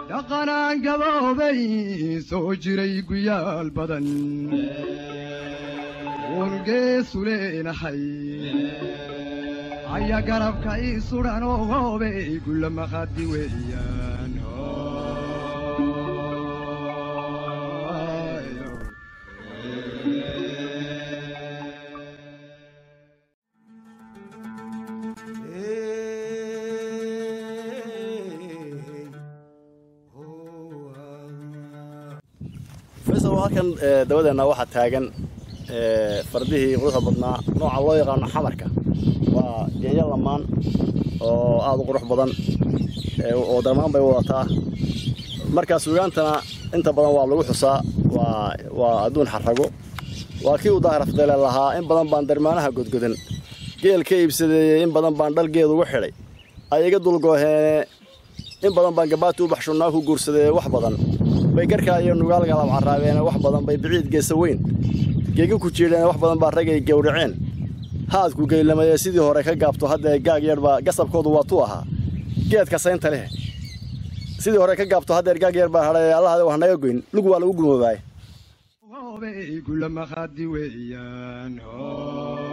dhaqanaan gaboobay soo jiray guyaal badan uungeesu leenahay aya garabka ii sudhan oo hoobey gulla maqadi weeyaan faysal halkan dabadeena waxaa taagan fardihii quruxda badnaa nooca loo yaqaano xamarka waa geeyo lamaan oo aada u qurux badan oo darmaan bay wadataa markaa suugaantana inta badan waa lagu xusaa waa waa adduun xarago waa kii uu daahirafdeele lahaa in badan baan darmaanaha godgodan geel ka iibsadeeyey in badan baan dhalgeed ugu xidhay ay iga dulgooheene in badan baan gabaati u baxshunnaa ku guursadee wax badan bay garkaa iyo nugaalgalab caraabeene wax badan bay biciid geesa weyn geegi ku jiidheene wax badan baa ragay gowraceen haadku geylamayee sidii hore ka gaabto haddee gaag yarbaa gasabkoodu waa tu ahaa geedka saynta leh sidii hore ka gaabto haddeer gaag yar baa hadhay allahade wax naga goyn lug waa lagu gurmoobaay hoobey gulla maqadi weeyaan